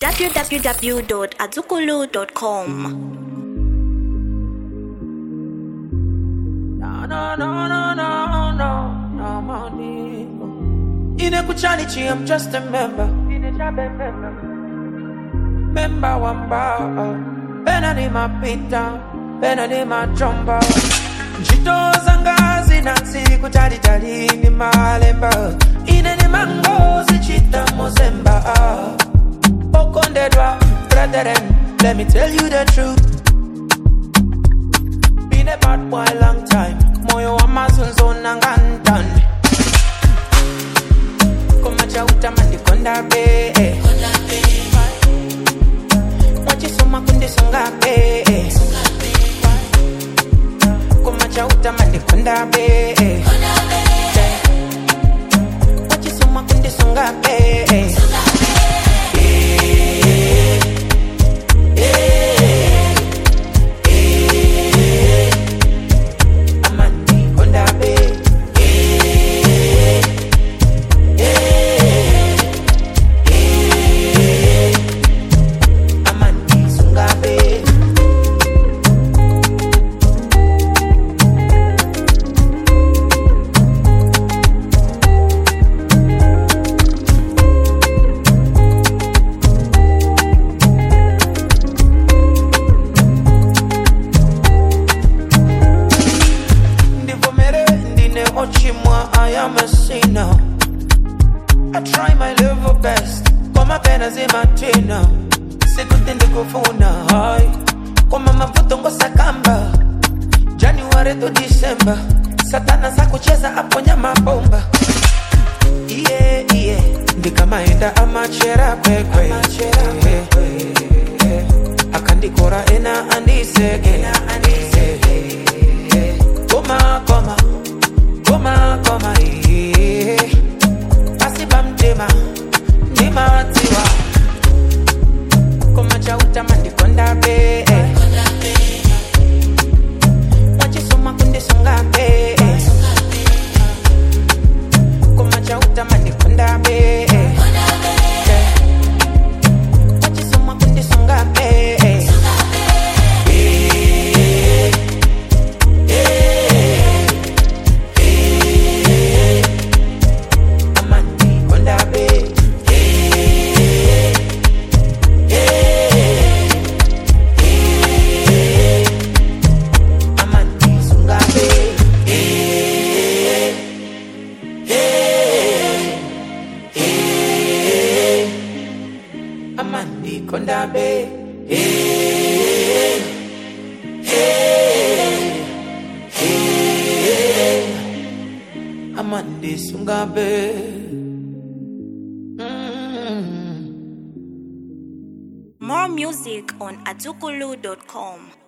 www.azukulu.com. No, no, no, no, no, no, no, money. Inekuchani chi, I'm just a member. Member wamba. Pena ni mapita, pena ni machomba. Njito zanga zinansi kutali tali ni malemba. Ine ni mango zichita mozemba. Okondedwa, brethren, let me tell you the truth. Been a bad boy long time. Moyo wa mazunzo na ngantan. Koma cha utamandi konda be. Wachisoma kundi songa be. Koma cha utamandi konda be. Wachisoma kundi songa be. Amandi konda be. Amandi sunga be. ndivomere ndine ochimwa i am a sinner i try my level best koma pena zimatina sikuti ndikufuna hai koma mavuto ngosakamba january to december satana sakucheza aponya mabomba iye iye ndikamaenda amachera kwekwe akandikora ena andiseke koma koma koma koma iye pasipa mtema ndimatiwa koma chautama ndikonda be wachisoma kundisonga be koma chautama ndikonda be wachisoma kundisonga be amandi konda be amandi sunga be amandi konda be amandi sunga be More music on azukulu.com.